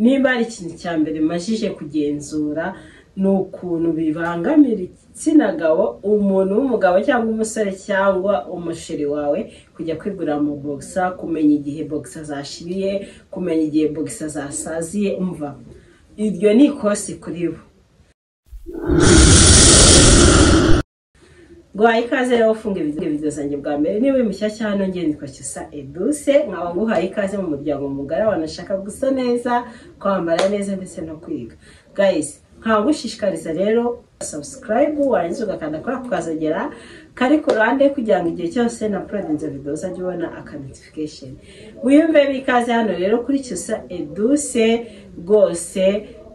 Niba hari ikintu cya mbere mbashije kugenzura ni ukuntu bibangamira igitsina gabo, umuntu w'umugabo cyangwa umusore cyangwa umusheri wawe kujya kwigurira mu bogisa, kumenya igihe bogisa zashiriye, kumenya igihe bogisa zasaziye, umva iryo ni ikosi kuri bo. guhaye ikaze rero ufunga ibido zanjye bwa mbere niba uri mushyashya hano ngende ikocyusa eduse nkaba nguhaye ikaze mu muryango mugari abantu ashaka gusa neza kwambara neza ndetse no kwiga guys nkaba ngushishikariza rero subscribe warangiza ugakanda kuri ako kazogera kari ku ruhande kugira ngo igihe cyose na porodinze videwo uzajya ubona aka notification wiyumve bikaze hano rero kuri cyusa eduse rwose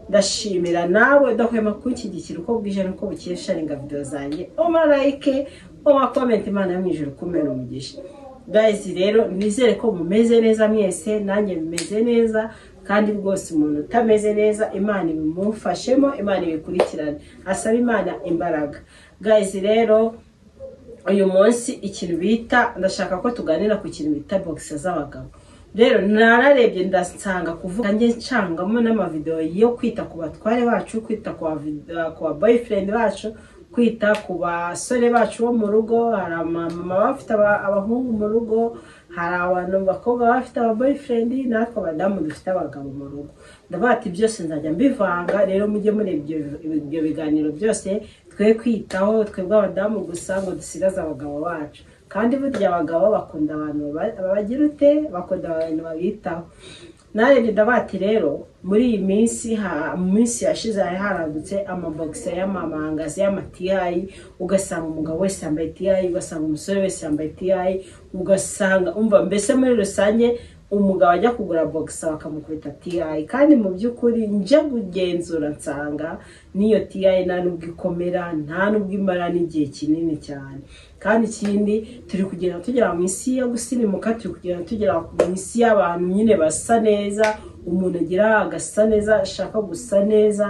ndashimira nawe udahwema kunshyigikira uko bwije n'uko bukeye sharinga videwo zanjye umarayike umakomenti imana yo mu ijoro kumera umugisha gayizi rero nizere ko mumeze neza mwese nanjye mumeze neza kandi rwose umuntu utameze neza imana ibimufashemo imana ibikurikirane asaba imana imbaraga gayizi rero uyu munsi ikintu bita ndashaka ko tuganira ku kintu bita bogisa z'abagabo rero nararebye ndasanga kuvuga njye ncangamo n'amavidewo yo kwita ku batware bacu kwita ku ba boyfriend bacu kwita ku basore bacu bo mu rugo hari amamama bafite abahungu mu rugo hari abantu bakobwa bafite aba boyfriend natwe abadamu dufite abagabo mu rugo ndavuga ati byose nzajya mbivanga rero mujye mureba ibyo biganiro byose twe kwitaho twebwe abadamu gusa ngo dusigaze abagabo bacu kandi burya abagabo bakunda abantu babagira ute bakunda abantu babitaho narebye ndabati rero muri iyi minsi mu minsi yashize hari harandutse amabogisi y'amamangazi y'amatiyayi ugasanga umugabo wese yambaye tiyayi ugasanga umusore wese yambaye tiyayi ugasanga umva mbese muri rusange umugabo ajya kugura bogisa bakamukubita tiyayi kandi mu by'ukuri njya kugenzura nsanga n'iyo tiyayi nta nubwo ikomera nta nubwo imara n'igihe kinini cyane kandi ikindi turi kugenda tugera mu isi yo gusirimuka turi kugenda tugera mu isi y'abantu nyine basa neza umuntu agira agasa neza ashaka gusa neza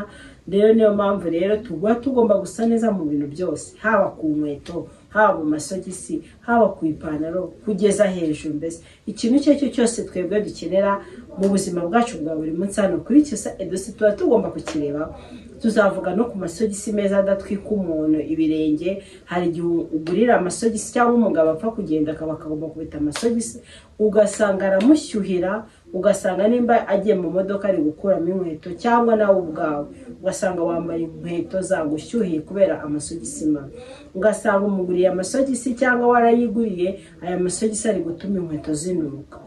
rero niyo mpamvu rero tuba tugomba gusa neza mu bintu byose haba ku nkweto haba mu masogisi haba ku ipantaro kugeza hejuru mbese ikintu icyo ari cyo cyose twebwe dukenera mu buzima bwacu bwa buri munsi hano kuri cyose edose tuba tugomba kukirebaho tuzavuga no ku masogisi meza adatwika umuntu ibirenge hari igihe ugurira amasogisi cyangwa umugabo apfa kugenda akaba akagomba kubita amasogisi ugasanga aramushyuhira ugasanga nimba agiye mu modoka ari gukuramo inkweto cyangwa nawe ubwawe ugasanga wambaye inkweto zagushyuhiye kubera amasogisi mabi ugasanga umuguriye amasogisi cyangwa warayiguriye aya masogisi ari gutuma inkweto zinuka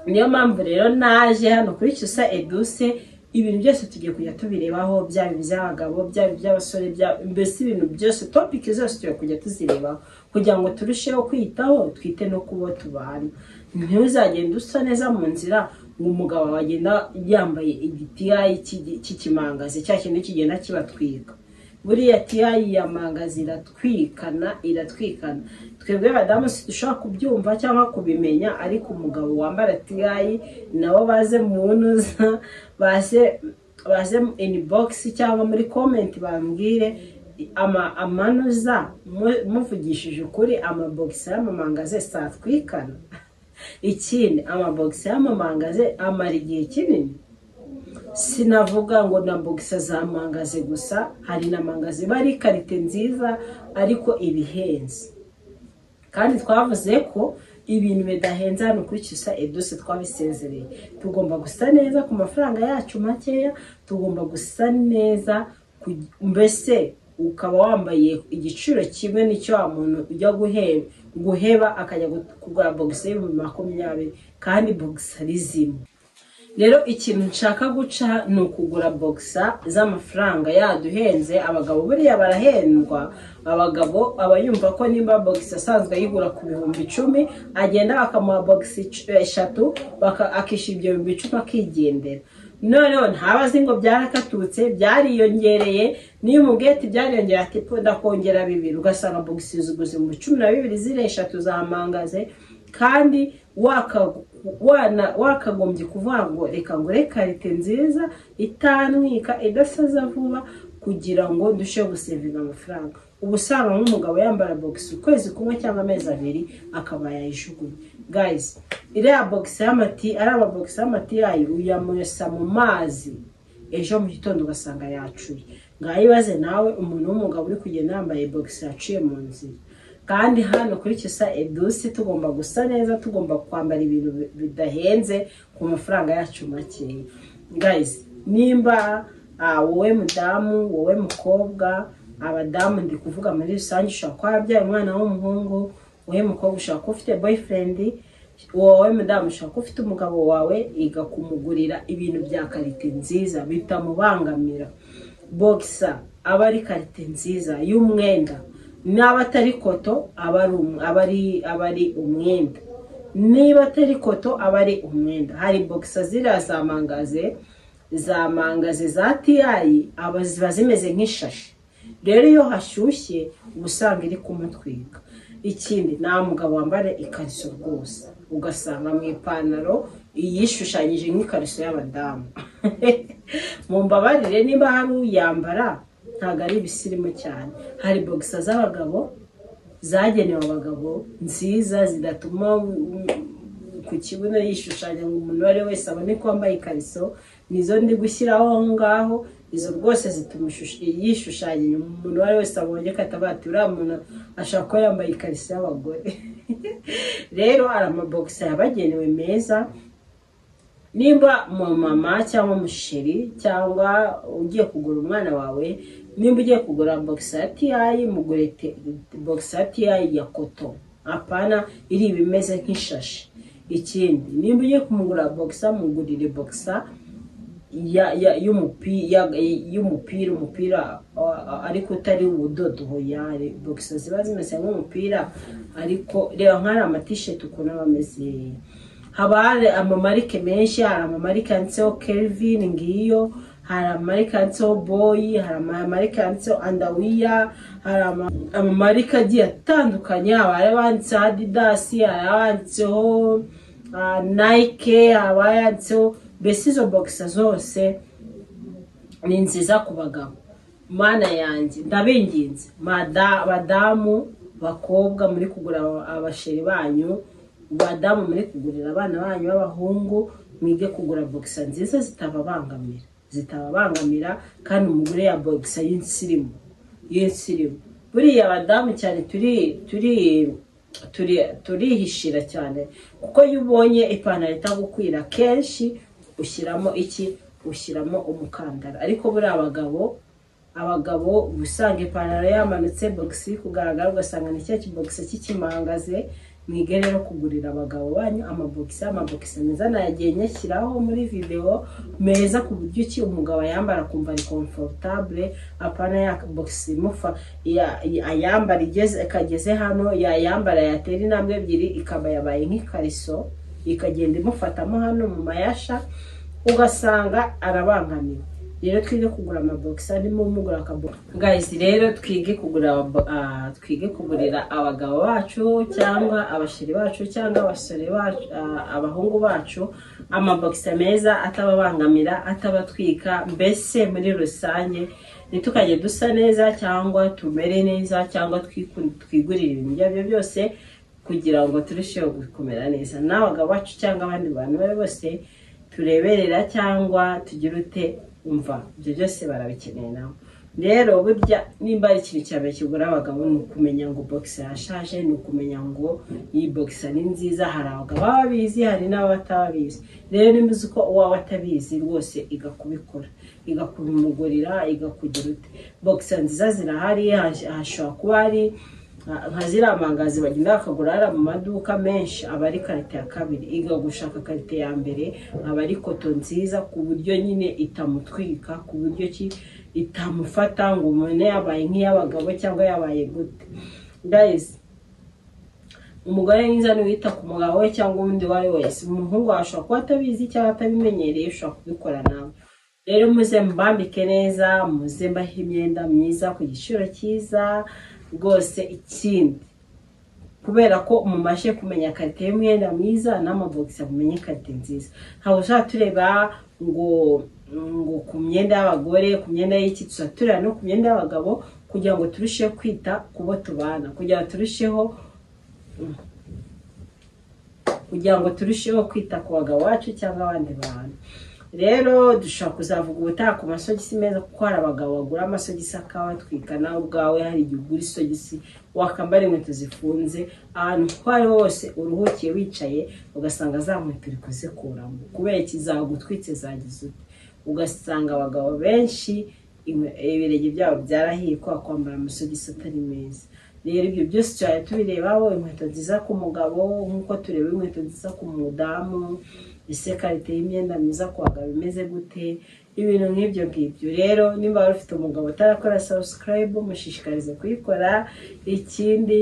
niyo mpamvu rero naje hano kuri cyusa eduse ibintu byose tugiye kujya tubirebaho byaba iby'abagabo byaba iby'abasore mbese ibintu byose topiki zose tugiye kujya tuzirebaho kugira ngo turusheho kwitaho twite no kubo tubana ntuzagenda usa neza mu nzira ngo umugabo wagenda yambaye igitiyayi cy'ikimangazi cya kintu kigenda kibatwika buriya tiyayi ya mangazi iratwikana iratwikana twebwe badamu si dushobora kubyumva cyangwa kubimenya ariko umugabo wambara tiyayi nabo baze mu ntuza baze baze ini bogisi cyangwa muri komenti bambwire amanuza muvugishije ukuri amabogisi y'amamangaze satwikana ikindi amabogisi y'amamangaze amara igihe kinini sinavuga ngo na bogisa za mangaze gusa hari na mangaze iba ari ikarite nziza ariko ibihenze kandi twavuze ko ibintu bidahenze hano kuri cyusa eduse twabisezereye tugomba gusa neza ku mafaranga yacu makeya tugomba gusa neza mbese ukaba wambaye igiciro kimwe n'icyo wa muntu ujya guheba akajya kugura bogisa y'ibihumbi makumyabiri kandi bogisa ari zimwe rero ikintu nshaka guca ni ukugura bogisa z'amafaranga yaduhenze abagabo buriya barahendwa abagabo aba yumva ko nimba bogisi asanzwe ayigura ku bihumbi icumi agenda bakamuha bogisi eshatu akishyura ibyo bihumbi icumi akigendera noneho ntaba azi ngo byarakatutse byariyongereye niyo umubwete byariyongera ati ndakongera bibiri ugasanga bogisi ziguze mu cumi na bibiri ziri eshatu zamangaze kandi wakagombye kuvuga ngo reka ngure karite nziza itanwika idasaza vuba kugira ngo dushobore gusevinga amafaranga ubu usanga nk'umugabo yambara bogisi ukwezi kumwe cyangwa amezi abiri akaba yayijugunya gayizi iriya bogisi y'amati ari amabogisi y'amati yayo uyamuyosa mu mazi ejo mu gitondo ugasanga yacuye ngaho ibaze nawe umuntu w'umugabo uri kugenda yambaye bogisi yaciye mu nzira kandi hano kuri kisa edusi tugomba gusa neza tugomba kwambara ibintu bidahenze ku mafaranga yacu makeya gayizi nimba ah, wowe mudamu wowe mukobwa abadamu ndi kuvuga muri rusange ushobora kuba wabyaye umwana w'umuhungu wowe mukobwa ushobora kuba ufite boyfriend wowe mudamu ushobora kuba ufite umugabo wawe igakumugurira ibintu bya karite nziza bitamubangamira bogisa aba ari karite nziza y'umwenda n'aba atari koto aba ari um- aba ari- aba ari umwenda niba atari koto aba ari umwenda hari bogisa ziriya za mangaze za mangaze za tiyayi aba ziba zimeze nk'ishashi rero iyo hashyushye uba usanga iri kumutwika ikindi nta mugabo wambara ikariso rwose ugasanga mu ipantaro yishushanyije nk'ikariso y'abadamu mumbabarire niba hari uyambara ntabwo ari ibisirimu cyane hari bogisa z'abagabo zagenewe abagabo nziza zidatuma ku kibuno yishushanya ngo umuntu uwo ari we wese abone ko wambaye ikariso nizo ndi gushyiraho aho ngaho izo rwose zituma ishusho- yishushanya inyuma umuntu uwo ari we wese abonye ko atabati uriya muntu ashobora kuba yambaye ikariso y'abagore rero hari amabogisi yabagenewe meza nimba mama cyangwa umusheri cyangwa ugiye kugura umwana wawe nimba ugiye kugura bogisi ya tiyayi mugure te- bogisi ya tiyayi ya koto apana iri ibimeze nk'ishashi ikindi nimba ugiye kumugura bogisa mugurire bogisa ya- ya- y'umupi- ya- y'umupira umupira a- a- ariko utari ubudodo hoyare bogisa ziba zimeze nk'umupira ariko reba nk'ari amatisheti ukuntu aba ameze haba hari amamarike menshi hari amamarike yanditseho kelvin ngiyo hari amamarike yanditseho boyi hari amamarike yanditseho andawiya hari ama- amamarike agiye atandukanye haba hari abanditseho adidasi hari abanditseho ah, nike haba yanditseho mbese izo bogisa zose ni nziza ku bagabo mana yanjye ndabinginze mada- badamu bakobwa muri kugura abasheri banyu badamu muri kugurira abana banyu b'abahungu mwige kugura bogisa nziza zitababangamira zitababangamira kandi umugore ya bogisa y'insirimu y'insirimu buriya abadamu cyane turi turi turi- turihishira cyane kuko iyo ubonye ipantaro itagukwira kenshi ushyiramo iki ushyiramo umukandara ariko buriya abagabo abagabo uba usanga ipantaro yamanutse bogisi iri kugaragara ugasanga ni cya kibogisi kikimangaze mwige rero kugurira abagabo banyu amabogisi amabogisi meza nayagiye nyashyiraho muri videwo meza ku buryo iki umugabo ayambara akumva ari komfortable apana ya bogisi imufa ya- ya- ayambara igeze ikageze hano yayambara yatera intambwe ebyiri ikaba yabaye nk'ikariso ikagenda imufatamo hano mu mayasha ugasanga arabangamiwe rero twige kugura amabogisi arimo mugura akabogisi guys rero twige kugura aba- ah, twige kugurira abagabo bacu cyangwa abashiri bacu cyangwa abasore bacu ah, abahungu bacu amabogisi meza atababangamira atabatwika mbese muri rusange ntitukajye dusa neza cyangwa tumere neza cyangwa twiku- twigurire ibintu ibyo ari byo byose kugira ngo turusheho kumera neza n'abagabo bacu cyangwa abandi bantu bari bose tureberera cyangwa tugire ute umva ibyo byose barabikeneye nawe rero burya nimba ari ikintu cya mbere kigura abagabo ni ukumenya ngo bogisi yashaje ni ukumenya ngo iyi bogisi ni nziza hari abagabo baba babizi hari n'abatabizi rero nimba uzi ko uwawe atabizi rwose igakubikora igakubimugurira igakugira ute bogisi nziza zirahari hash- hashobora kuba hari nka ziriya mangazi bagenda bakagura hariya mu maduka menshi aba ari karite ya kabiri iga gushaka karite ya mbere aba ari koto nziza ku buryo nyine itamutwika ku buryo ki itamufata ngo umuntu yabaye nk'iy'abagabo cyangwa yabaye gute guys umugore mwiza ni wita ku mugabo we cyangwa undi uwo ari we wese umuhungu wawe ashobora kuba atabizi cyangwa atabimenyereye ushobora kubikora nawe rero muze mbambike neza muze mbahe imyenda myiza ku giciro cyiza rwose ikindi kubera ko mumashye kumenya karite y'umwenda mwiza n'amabogisi mumenye karite nziza ntabwo ushobora tureba ngo ngo ku myenda y'abagore ku myenda y'iki turaturira no ku myenda y'abagabo kugira ngo turusheho kwita ku bo tubana kugira ngo turusheho kugira ngo turusheho kwita ku bagabo bacu cyangwa abandi bantu rero dushobora kuzavuga ubutaha ku masogisi meza kuko hari abagabo bagura amasogisi akabatwika nawe ubwawe hari igihe ugura isogisi wakambara inkweto zifunze ahantu uko ariho hose uruhukiye wicaye ugasanga za nkweto uri kuzikuramo kubera ikizagutwitse zagize ute ugasanga abagabo benshi ibirenge byabo byarahiye kubera kwambara amasogisi atari meza rero ibyo byose cyane tubirebaho inkweto nziza ku mugabo nk'uko tureba inkweto nziza ku mudamu ese karite y'imyenda myiza ku bagabo imeze gute ibintu nk'ibyo ngibyo rero niba wari ufite umugabo utarakora sabusikarayibu mushishikarize kuyikora ikindi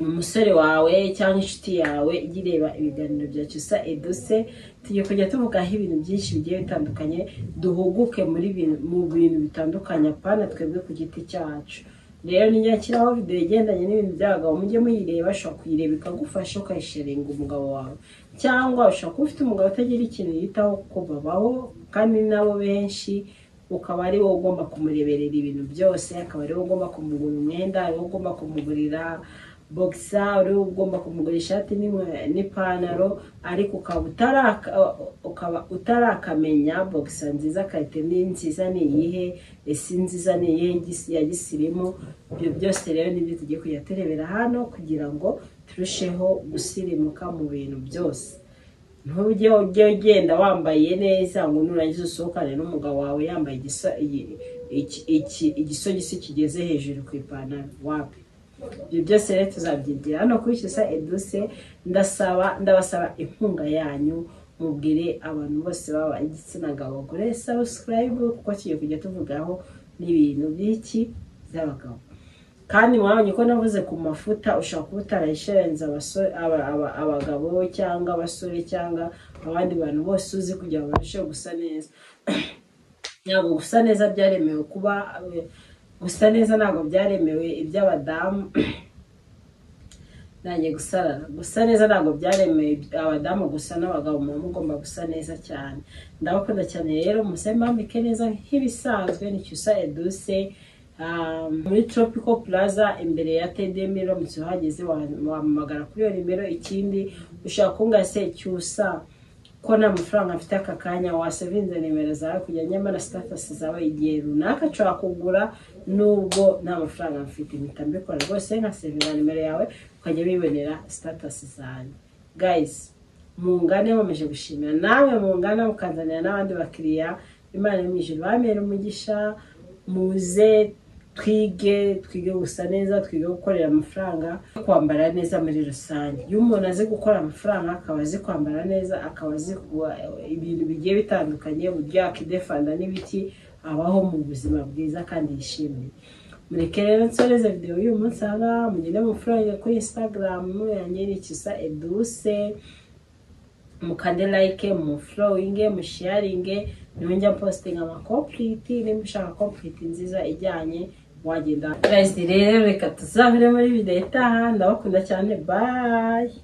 umusore wawe cyangwa inshuti yawe ijya ireba ibiganiro bya cyusa eduse tugiye kujya tuvugaho ibintu byinshi bigiye bitandukanye duhuguke mu bintu bitandukanye apana twebwe ku giti cyacu rero ntinyakiraho videwo igendanye n'ibintu by'abagabo mujye muyireba ushobora kuyireba ikagufasha ukayisharinga umugabo wawe cyangwa ushobora kuba ufite umugabo utagira ikintu yitaho kuko babaho kandi nabo benshi ukaba ari wowe ugomba kumureberera ibintu byose akaba ari wowe ugomba kumugura imyenda ari wowe ugomba kumugurira bogisa ari wowe ugomba kumugura ishati n'ipantaro ariko ukaba utarakamenya bogisa nziza karite ni nziza ni iyihe esi nziza ni iyihe ya gisirimu ibyo byose rero nibyo tugiye kujya turebera hano kugira ngo turusheho gusirimuka mu bintu byose ntujye ujye ugenda wambaye neza ngo nurangiza usohokane n'umugabo wawe yambaye igisogisi kigeze hejuru ku ipantaro wapi ibyo byose rero tuzabyigira hano kuri cyusa eduse ndasaba ndabasaba inkunga yanyu mubwire abantu bose baba igitsina gabo gore sabusikarayibu kuko tugiye kujya tuvugaho n'ibintu by'iki by'abagabo kandi mwabonye ko navuze ku mafuta ushobora kuba utarayisharenza abagabo cyangwa abasore cyangwa abandi bantu bose uzi kugira ngo barusheho gusa neza ntabwo gusa neza byaremewe kuba gusa neza ntabwo byaremewe iby'abadamu nanjye gusarara gusa neza ntabwo byaremewe abadamu gusa n'abagabo muba mugomba gusa neza cyane ndabakunda cyane rero musore mwambike neza nk'ibisanzwe ni cyusa eduse muri tropical plaza imbere ya tede miramutse uhageze wahamagara kuri iyo nimero ikindi ushaka kungase cyusa ko nta mafaranga afite aka kanya wasevinze nimero zawe kujya nyamara sitatasi zawe igihe runaka nshobora kugura nubwo nta mafaranga mfite mpita mbikora rwose nkasevinga nimero yawe ukajya wibonera sitatasi zanjye gayisi mungane bameje gushimira nawe mungane mukazanira n'abandi bakiriya imana yo mu ijoro bamera umugisha muze twige twige gusa neza twige gukorera amafaranga kwambara neza muri rusange iyo umuntu azi gukora amafaranga akaba azi kwambara neza akaba azi ibintu bigiye bitandukanye uburyo yakidefanda n'ibiki abaho mu buzima bwiza kandi yishimiye mureke rero nsoreze videwo y'uyu munsi aha ngaha mugende amafaranga kuri instagram yanjye ni kisa eduse mukande like muflowinge musharinge nonjya postinga amakompuriti nimba ushaka kompuriti nziza ijyanye wagenda rero reka tuzabire muri videwo itaha ndabakunda cyane bayi